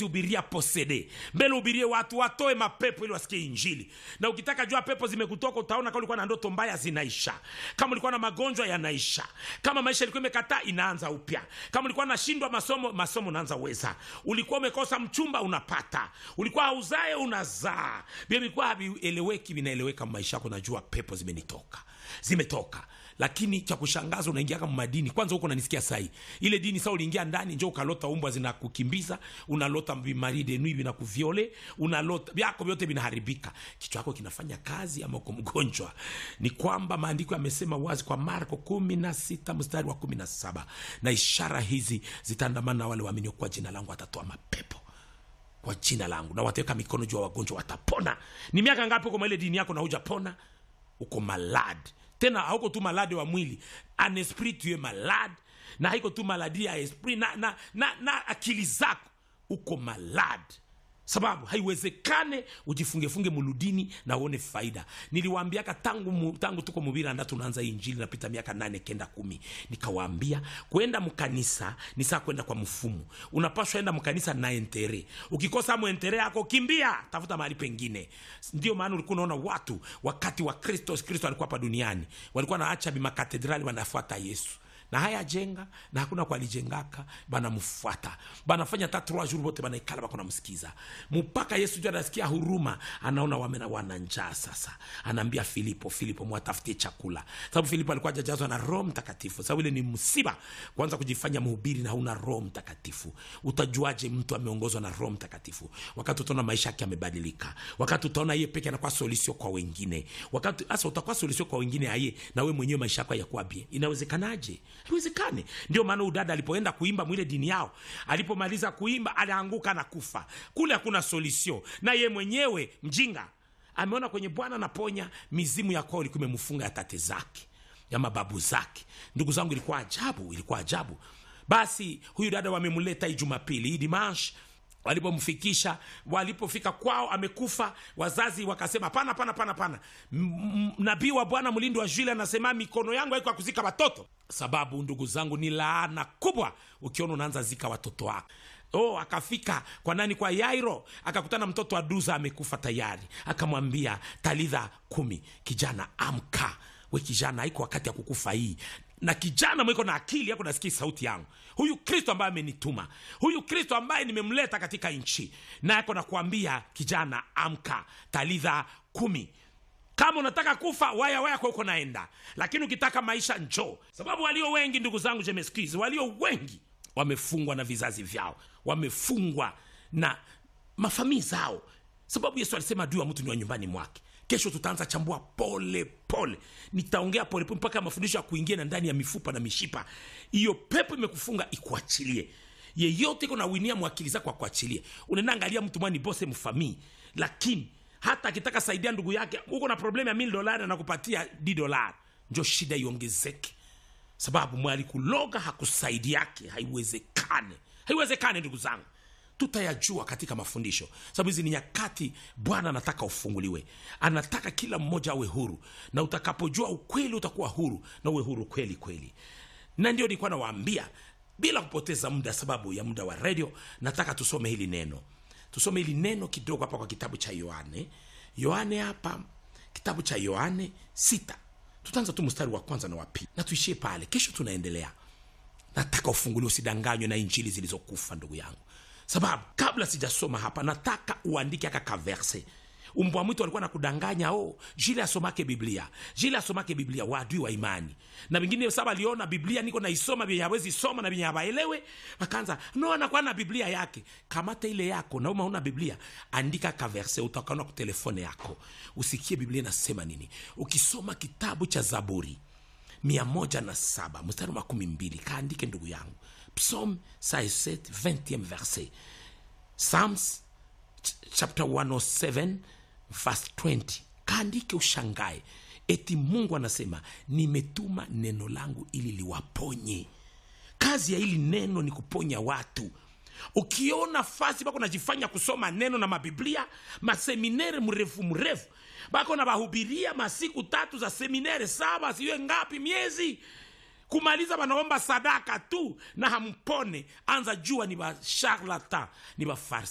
zihubiria posede mbele ubirie watu watoe mapepo ili wasikie injili na ukitaka jua pepo zimekutoka utaona kama ulikuwa na ndoto mbaya zinaisha kama ulikuwa na magonjwa yanaisha kama maisha ilikuwa imekataa inaanza upya kama ulikuwa nashindwa masomo masomo unaanza weza ulikuwa umekosa mchumba unapata ulikuwa hauzae unazaa vile vilikuwa havieleweki vinaeleweka maisha yako najua pepo zimenitoka zimetoka lakini cha kushangaza unaingia kama madini kwanza huko unanisikia sahi ile dini saa uliingia ndani njo ukalota umbwa zinakukimbiza unalota vimari de nuit vinakuviole unalota vyako vyote vinaharibika kichwa yako kinafanya kazi ama uko mgonjwa ni kwamba maandiko yamesema wazi kwa marko kumi na sita mstari wa kumi na saba na ishara hizi zitaandamana na wale waaminio kwa jina langu watatoa mapepo kwa jina langu na wataweka mikono juu ya wagonjwa watapona ni miaka ngapi uko ile dini yako na hujapona uko malad tena hauko tu malade wa mwili an esprit tu es malade na haiko tu maladi ya esprit na, na, na, na akili zako uko malade sababu haiwezekane ujifungefunge muludini na uone faida niliwaambiaka tangu, mu, tangu tuko mubiranda tunaanza hii injili napita miaka nane kenda kumi nikawaambia kwenda mkanisa ni saa kwenda kwa mfumu unapashwa enda mkanisa na entere ukikosa mwentere yako kimbia tafuta mahali pengine ndio maana ulikuwa unaona watu wakati wa kristo kristo alikuwa hapa duniani walikuwa naacha bimakatedrali wanafuata yesu na haya jenga na hakuna kwalijengaka banamfuata banafanya ta trois jours bote banaikala bako namsikiza mpaka yesu juu anasikia huruma anaona wamena wana njaa sasa anaambia filipo filipo mwatafutie chakula sababu filipo alikuwa ajajazwa na roho mtakatifu sababu ile ni msiba kwanza kujifanya mhubiri na hauna roho mtakatifu utajuaje mtu ameongozwa na roho mtakatifu wakati utaona maisha yake yamebadilika wakati utaona yeye peke anakuwa solisio kwa wengine wakati hasa utakuwa solisio kwa wengine aye na we mwenyewe maisha yako yakuwa bie inawezekanaje haiwezekani ndio maana udada alipoenda kuimba mwile dini yao alipomaliza kuimba alianguka na kufa kule hakuna solution na ye mwenyewe mjinga ameona kwenye bwana naponya mizimu ya kwao ilikuwa imemfunga ya tate zake ya mababu zake ndugu zangu ilikuwa ajabu ilikuwa ajabu basi huyu dada wamemleta hii jumapili hii dimanche walipomfikisha walipofika kwao amekufa wazazi wakasema pana pana pana pana nabii wa bwana mlindi wa jule anasema mikono yangu haiko ya kuzika watoto sababu ndugu zangu ni laana kubwa ukiona unaanza zika watoto wako oh akafika kwa nani kwa yairo akakutana mtoto wa duza amekufa tayari akamwambia talitha kumi kijana amka we kijana haiko wakati ya kukufa hii na kijana mwiko na akili yako nasikia sauti yangu huyu kristo ambaye amenituma huyu kristo ambaye nimemleta katika nchi na yako nakuambia kijana amka talitha kumi kama unataka kufa waya waya kwa uko naenda lakini ukitaka maisha njoo sababu walio wengi ndugu zangu jemeskizi walio wengi wamefungwa na vizazi vyao wamefungwa na mafamii zao sababu yesu alisema adui wa mtu ni wa nyumbani mwake kesho tutaanza chambua pole pole nitaongea polepole mpaka mafundisho ya kuingia na ndani ya mifupa na mishipa hiyo pepo imekufunga ikuachilie yeyote iko nawinia mwakili zako akuachilie unaenda angalia mtu mwani bose mfamii lakini hata akitaka saidia ndugu yake uko na problemu ya mil dolari anakupatia d dolari njo shida iongezeke sababu mwalikuloga hakusaidi yake haiwezekane haiwezekane ndugu zangu tutayajua katika mafundisho sababu hizi ni nyakati bwana anataka ufunguliwe anataka kila mmoja awe huru na utakapojua ukweli utakuwa huru na uwe huru kweli kweli na ndio nilikuwa nawaambia bila kupoteza muda sababu ya muda wa redio nataka tusome hili neno tusome hili neno kidogo hapa kwa kitabu cha yohane yohane hapa kitabu cha yohane sita tutaanza tu mstari wa kwanza na wa pili na tuishie pale kesho tunaendelea nataka ufunguliwe usidanganywe na injili zilizokufa ndugu yangu sababu kabla sijasoma hapa nataka uandike aka kaverse umbwa mwitu alikuwa nakudanganya o jile asomake biblia jile asomake biblia waadui wa imani na vingine saba aliona biblia niko naisoma vyenye hawezi soma na vyenye hawaelewe wakaanza no anakuwa na biblia yake kamata ile yako na uma una biblia andika kaverse utakaona kwa telefone yako usikie biblia inasema nini ukisoma kitabu cha zaburi mia moja na saba mstari wa makumi mbili kaandike ndugu yangu psaume 67 20e verset psalms chapter 107 verse 20 kaandike ushangae eti mungu anasema nimetuma neno langu ili liwaponye kazi ya hili neno ni kuponya watu ukiona fasi bako najifanya kusoma neno na mabiblia maseminere mrefu mrefu bako na bahubiria masiku tatu za seminere saba siwe ngapi miezi kumaliza banaomba sadaka tu na hampone anza jua ni basharlatan ni bafarsi